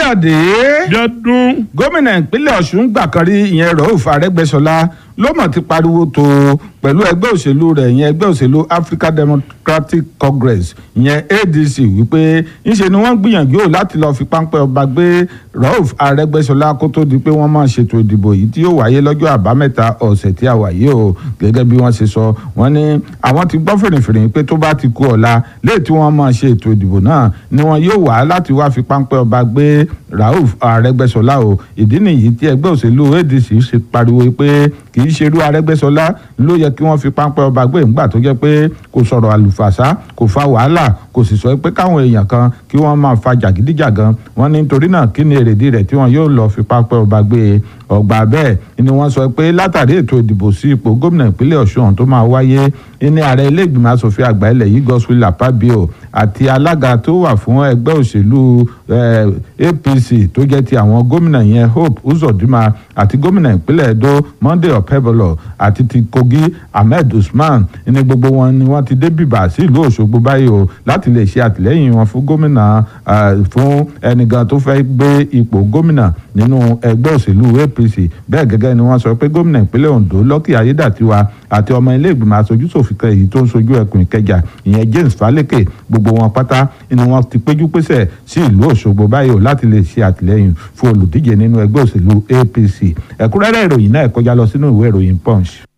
káyọ̀dé jọdún gómìnà ìpínlẹ̀ ọ̀ṣun gbà kan rí ìyẹn rọ́ọ̀fù arẹ́gbẹ́ṣọlá ló mọ̀ ti pariwo tó pẹ̀lú ẹgbẹ́ òṣèlú rẹ̀ ìyẹn ẹgbẹ́ òṣèlú african democratic congress ìyẹn adc wípé ńṣe ni wọ́n gbìyànjú láti lọ́ọ́ fi páńpẹ́ ọba gbé rọ́ọ̀fù arẹ́gbẹ́ṣọlá kó tó di pé wọ́n máa ṣètò ìdìbò yìí tí yóò wáyé lọ́jọ́ àbámẹ́ta ọ̀sẹ̀ tí a wà yìí o gẹ́gẹ́ bí wọ́n ṣe sọ wọ́n ní àwọn ti gbọ́ fèrèfèrè pé tó bá ti kú ọ̀la léè tí wọ́n máa ṣe ètò ìdìbò náà ni wọ́n yóò wá láti wá fi páńpẹ́ ọba gbé rauf arẹ́gbẹ́ṣọlá o ìdí nìyí tí ẹgbẹ́ òṣèlú adc ṣe pariwo pé kì í ṣerú arẹ́gbẹ́ṣọlá ló yẹ kí wọ́n fi páńpẹ́ ọba gbé ńgbà tó jẹ́ pé kò sọ̀rọ̀ àlùfàṣà kò fa wàhálà kò sì sọ pé káwọn èèyàn kan kí wọ́n máa fa jàgídíjàgan wọ́n ní nítorí náà kí ni èrèdí rẹ̀ tí wọ́n yóò lọ fi páńpẹ́ ọba gbé ọgbà bẹ́ẹ̀ ni wọ́n sọ pé látàrí ètò ìdìbò sí ipò gómìnà ìpínlẹ̀ ọ̀ṣun tó máa wáyé ní ààrẹ ilé ìgbìmọ̀ asòfin àgbà ilẹ̀ yìí godswill apabio àti alága tó wà fún ẹgbẹ́ òṣèlú apc tó jẹ́ ti àwọn gómìnà yẹn hope uzodinma àti gómìnà ìpínlẹ̀ edo monday ọ̀pẹ́bọlọ̀ àti ti kogi ahmed usman ní gbogbo wọn ni wọ́n ti dé bìbà sí ìlú òṣogbo báyìí o láti lè ṣe àtìlẹ́yìn wọn fún gómìnà fún ẹnìkan tó fẹ́ gbé ipò gómìnà nínú ẹgbẹ́ òṣèlú apc bẹ́ẹ̀ gẹ́gẹ́ ni wọ́n sọ pé gómìnà ìpínlẹ̀ ondo lọ́kì ayédàtiwa àti ọmọ ilé ìgbìmọ̀ aṣojú ṣòfin kan èyí tó ń sojú ẹkùn ìkẹjà ìyẹn james faleke gbogbo wọn pátá ni wọ́n ti péjú pésẹ̀ sí ìlú òṣogbo báyìí o láti lè ṣe àtìlẹ́yìn fún olùdíje nínú ẹgbẹ́ òṣèlú apc ẹ̀kúnrẹ́rẹ́ ìròyìn náà kọjá lọ sínú ìwé ìròyìn punch.